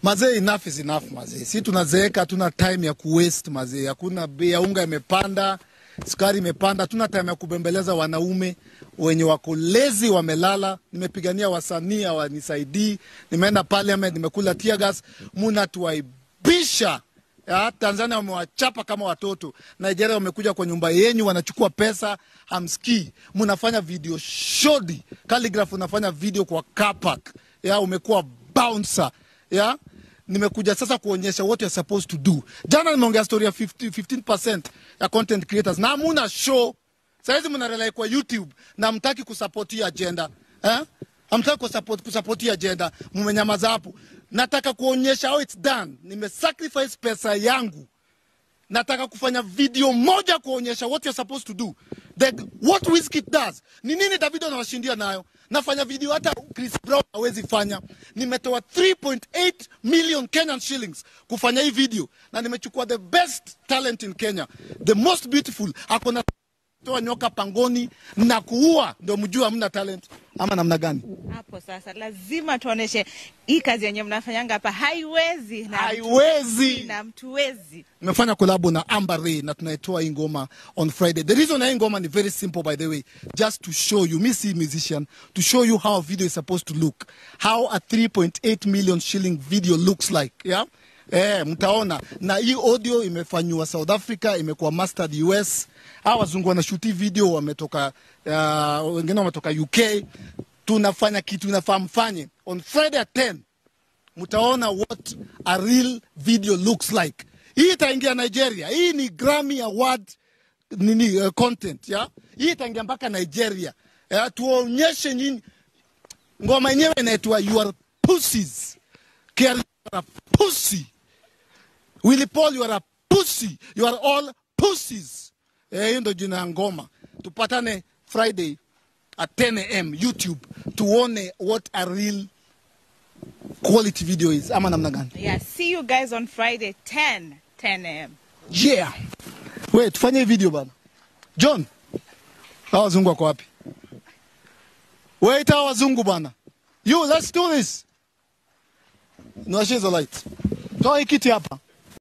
Mazee, enough is enough mazee. Si tunazeeka, hatuna time ya kuwaste mazee. Hakuna bei ya unga imepanda, sukari imepanda, hatuna time ya kubembeleza wanaume wenye wako lezi, wamelala. Nimepigania wasanii hawanisaidii, nimeenda parliament, nimekula tear gas, munatuaibisha ya, Tanzania wamewachapa kama watoto. Nigeria wamekuja kwa nyumba yenyu, wanachukua pesa, hamsikii. Mnafanya video shodi, Calligraph unafanya video kwa car park. Ya, umekuwa bouncer. Ya, nimekuja sasa kuonyesha what you're supposed to do. Jana nimeongea story ya 50, 15% ya content creators na hamuna show. Saizi mnarelai kwa YouTube na mtaki kusupport hii agenda. Eh? Hamtaki kusupport kusupport hii agenda. Mmenyamaza hapo. Nataka kuonyesha how it's done. Nimesacrifice pesa yangu nataka kufanya video moja kuonyesha what you're supposed to do the, what Wizkid does ni nini Davido anawashindia nayo nafanya video hata Chris Brown hawezi fanya nimetoa 3.8 million Kenyan shillings kufanya hii video na nimechukua the best talent in Kenya the most beautiful akona toa nyoka pangoni na kuua ndio mjue hamna talent ama namna gani hapo sasa lazima tuoneshe hii kazi yenye mnafanyanga hapa haiwezi na Haiwezi. na mtuwezi nimefanya kolabo na Amber Ray na tunaitoa hii ngoma on Friday. The reason hii ngoma ni very simple by the way, just to show you, me si musician, to show you how a video is supposed to look, how a 3.8 million shilling video looks like, yeah? Eh, mtaona na hii audio imefanywa South Africa, imekuwa mastered US. Hawa wazungu wanashuti video wametoka, uh, wengine wametoka UK. Tunafanya kitu inafaa mfanye on Friday at 10 mtaona what a real video looks like. Hii itaingia Nigeria. Hii ni Grammy Award nini uh, content ya hii itaingia mpaka Nigeria. Ya, tuonyeshe nyinyi ngoma yenyewe inaitwa You Are Pussies. Kerry, you are a pussy. Willy Paul, you are a pussy. You are all pussies. Eh, hiyo ndio jina ya ngoma. Tupatane Friday at 10 am YouTube tuone what a real quality video is ama namna gani yeah see you guys on friday 10 10 am yeah we tufanye hii video bana john hawa wazungu wako wapi wait hawa wazungu bana you let's do this niwashie hizo light toa hii kiti hapa